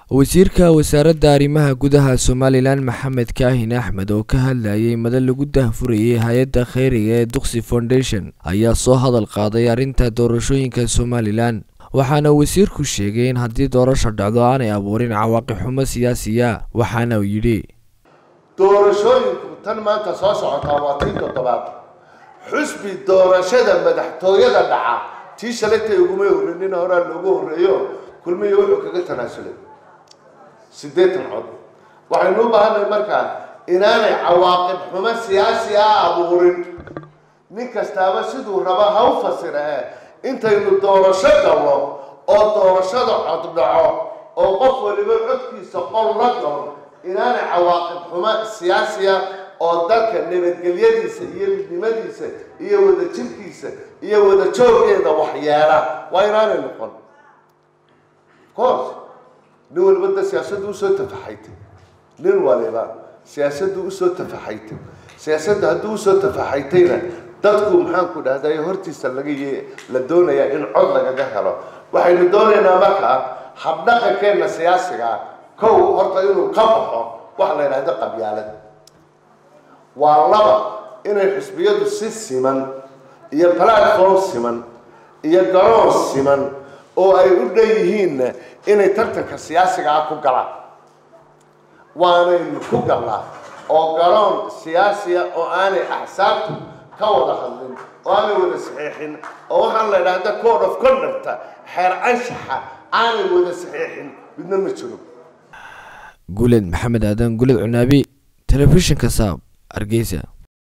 wasiirka wasaaradda arrimaha gudaha somalilan maxamed kaahin axmed oo ka hadlayay madal lagu dahfurayay hay-adda kheyriga ee duqsi foundation ayaa soo hadal qaaday arrinta doorashooyinka somalilan waxaana wasiirku sheegay in haddii doorasho dhacdo aanay abuurin cawaaqib xumo siyaasiya waxaana uu yidhi doorashooyinku tan maanta soo socotaa waa tii toddobaad xusbi doorashada madaxtooyada dhaca tii shalaytay uguma horrenin horaa loogu horreeyo kulmiyo wuxuu kaga tanaasulay siddeetan cod waxaynu u baahanay markaa inaanay cawaaqib xumo siyaasi ah abuurin nin kastaaba siduu raba ha u fasira e intaynu doorasho galno oo doorashada cod dhaco oo qof waliba codkiisa qol la galo inaanay cawaaqib xumo siyaasiya oo dalka nabadgelyadiisa iyo midnimadiisa iyo wadajirkiisa iyo wada jooggeeda waxyeela waa inaanay noqon course nin waliba da siyaasaddu usoo tafaxaytay nin waliba siyaasaddu usoo tafaxaytay siyaasadda hadduu usoo tafaxaytayna dadku maxaanku dhahday hortiisa laga y la doonayaa in cod lagaga helo waxaynu doonaynaa markaa habdhaqankeenna siyaasiga ah kow horta inuu ka baxo waxa la yidhahdo qabyaalad waa laba inay xusbiyadu si siman iyo platform siman iyo garoon siman oo ay u dhan yihiinna inay tartanka siyaasiga ah ku galaan waanaynu ku galnaa oo garoon siyaasiya oo aanay axsaabtu ka wada hadlin oo aanay wada saxiixin oo waxaan la idhaahda code of conducta xeer anshaxa aanay wada saxiixin midna ma jiro guuled maxamed aadan guuled cunaabi telefishinka saab hargeysa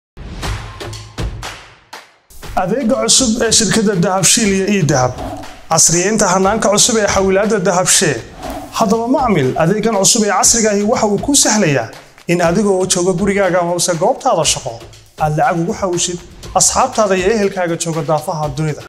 adeega cusub ee shirkadda dahabshiil iyo ii dahab casriyeynta hanaanka cusub ee xawilaadda dahabshee haddaba macmil adeegan cusub ee casrigaahi waxa uu kuu sahlayaa in adigoo jooga gurigaaga amase goobtaada shaqo aad lacag ugu xawishid asxaabtaada iyo ehelkaaga jooga daafaha dunida